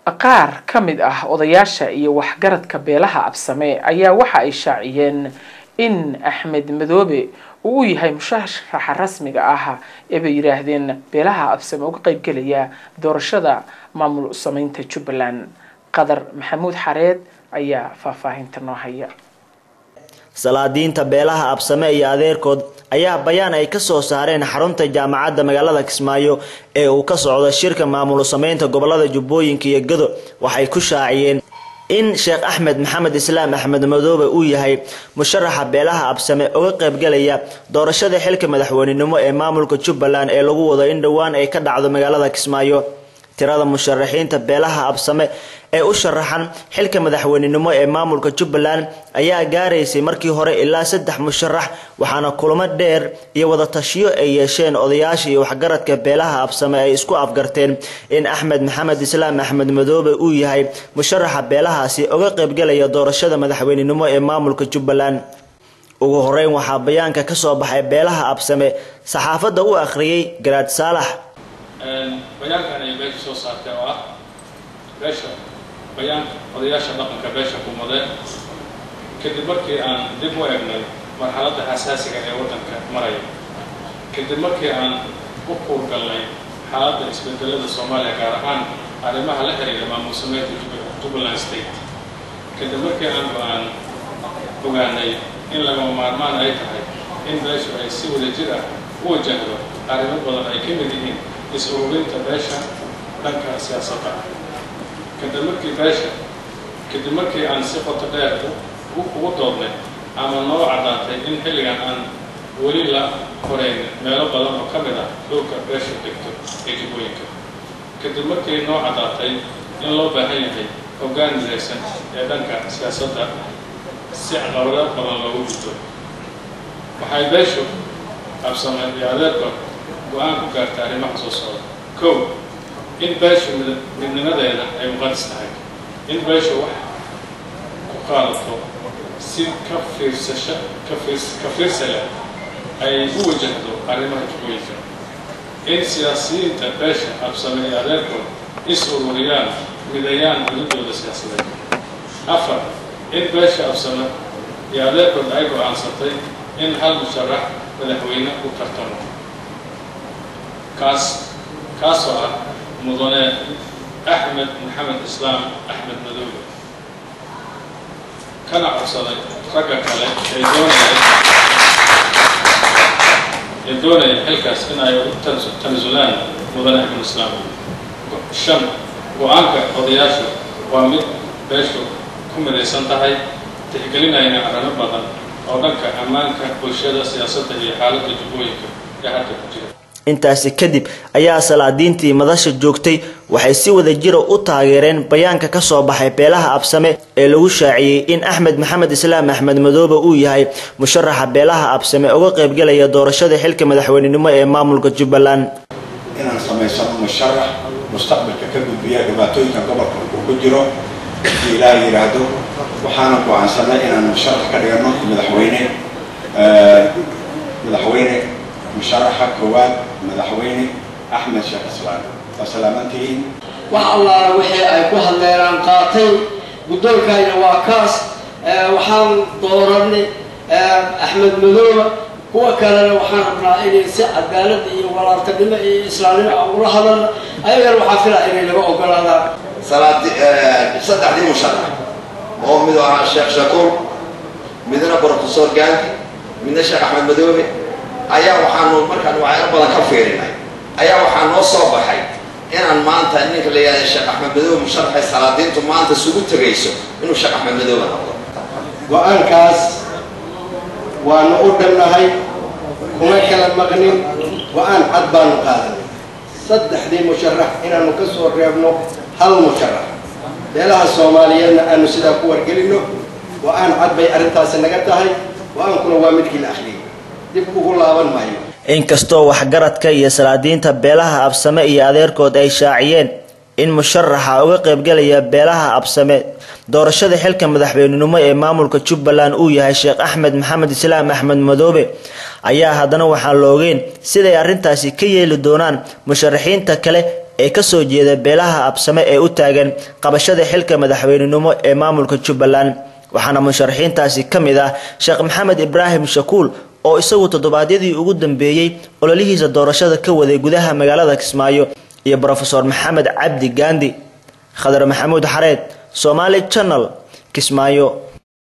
qaar ka mid ah odayaasha iyo waxgaradka beelaha absame ayaa waxa ay shaaciyeen in axmed madoobe uu u yahay musharaxa rasmiga ah ee bay yidhaahdeen beelaha absame uga qeybgelaya doorashada maamul sameynta jubbaland qadar maxamuud xareed ayaa faahfaahinta noo haya salaadiinta beelaha absame iyo adeerkood ayaa bayaan ay ka soo saareen xarunta jaamacadda magaalada kismaayo ee uu ka socdo shirka maamul sameynta gobolada jubbooyinka iyo gado waxay ku shaaciyeen in sheekh axmed maxamed islaam axmed madoobe uu yahay musharaxa beelaha absame uga qaybgalaya doorashada xilka madaxweynenimo ee maamulka jubbaland ee lagu wado in dhowaan ay ka dhacdo magaalada kismaayo tirada musharaxiinta beelaha absame ee u sharaxan xilka madaxweynenimo ee maamulka jubbaland ayaa gaaraysay markii hore ilaa saddex musharax waxaana kulamo dheer iyo wadatashiyo ay yeesheen odayaasha iyo waxgaradka beelaha absame ay isku afgarteen in axmed maxamed islaam axmed madoobe uu yahay musharaxa beelahaasi uga qaybgalaya doorashada madaxweynenimo ee maamulka jubbaland ugu horeyn waxaa bayaanka ka soo baxay beelaha absame saxaafadda u akhriyey garaad saalax bayaankan ay beesha soo saartay oo ah beesha bayaanka odayaasha dhaqanka beesha kumadeen kadib markii aan dib u eegnay marxaladda xasaasiga ee waddanka maraya kadib markii aan u kuurgalnay xaaladda isbedelada soomaaliya gaar ahaan arrimaha la xiriira maamul sameynta jubbaland state kadib markii aan go-aan ogaanay in lagama maarmaan ay tahay in beeshu ay si wadajir ah u wajahdo arrimo badan ay ka mid yihiin is-ururinta beesha dhanka siyaasadda kadib markii beesha kadib markii aan si qoto dheer ugu doodnay ama noo caddaatay in xilligan aan weli la horeyn meelo badan oo ka mid ah dhulka beesha degto ee jubbooyinka kadib markii noo caddaatay in loo baahan yahay hoggaan midaysan ee dhanka siyaasadda si caqabado badan loogu gudbo waxay beeshu absamay iyo adeerkood go-aan ku gaartay arrimaha soo socda kow in beeshu midnimadeeda ay muqadis tahay in beeshu wax ku qaadato si ka fiirsasho ka fiirsa leh ay u wajahdo arrimaha jubbooyinka in siyaasiyiinta beesha absame iyo adeerkood is ururiyaan midayaan gudadooda siyaasadeed afar in beesha absame iyo adeerkood ay go-aansatay in hal musharax madaxweyne u tartamo kaas kaasoo ah mudane axmed maxamed islaam axmed madoobe kana codsaday ragga kale ee doonaya ee doonaya xilkaas in ay u tanasulaan mudane axmed islaam shan go-aanka odayaashu waa mid beeshu ku midaysan tahay tixgelinayna arrimo badan oo dhanka ammaanka bulshada siyaasadda iyo xaaladda jubbooyinka ee hadda ku jira intaasi kadib ayaa salaadiintii madasha joogtay waxay si wada jira u taageereen bayaanka ka soo baxay beelaha absame ee lagu shaaciyey in axmed maxamed islaam axmed madoobe uu yahay musharaxa beelaha absame uga qaybgalaya doorashada xilka madaxweynenimo ee maamulka jubbaland inaan samaysano musharax mustaqbalka ka gudbiya dhibaatooyinka gobolka uu ku jiro hadii ilaah yidhaahdo waxaana go-aansanay inaan musharax ka dhigano madaxweyne madaxweyne musharaxa koowaad madaxweyne axmed sheekh islaan waa salaamantihiin wax allaala wixii ay ku hadleeraan qaatay guddoonkayna waa kaas waxaan dooranay axmed madooba kuwa kalena waxaan rabnaa inay si cadaalad iyo walaaltanimo iyo islaamnimo aan ula hadalna ayagana waxaa filaa inay naga ogolaadaan saddexdii musharax oo mid ahaa sheekh shakuur midna brofesor gaanki midna sheekh axmed madoobe ayaa waxaanu markaan waxyaalo badan ka fiirinay ayaa waxaa noo soo baxay inaan maanta ninka la yihahda sheekh axmed madoobe musharaxay salaadiintu maanta isugu tegayso inuu sheekh axmed madoobe noqdo go-aankaas waanu u dhannahay kuma kala maqnin go-aan cad baanu qaadanay saddexdii musharax inaanu ka soo reebno hal musharax beelaha soomaaliyeedna aanu sidaa ku wargelinno go-aan cad bay arrintaasi naga tahay go-aankuna waa midkii la akhriyay dib ugu laaban maayo inkastoo waxgaradka iyo salaadiinta beelaha absame iyo adeerkood ay shaaciyeen in musharaxa uga qaybgalaya beelaha absame doorashada xilka madaxweynenimo ee maamulka jubbaland uu yahay sheekh axmed maxamed islaam axmed madoobe ayaa haddana waxaan la ogeyn siday arrintaasi ka yeeli doonaan musharaxiinta kale ee kasoo jeeda beelaha absame ee u taagan qabashada xilka madaxweynenimo ee maamulka jubbaland waxaana musharaxiintaasi ka mid ah sheekh maxamed ibraahim shakuul oo isagu toddobaadyadii ugu dambeeyey ololihiisa doorashada ka waday gudaha magaalada kismaayo iyo brofeor maxamed cabdi gaandi khadar maxamuud xareed somaali channel kismaayo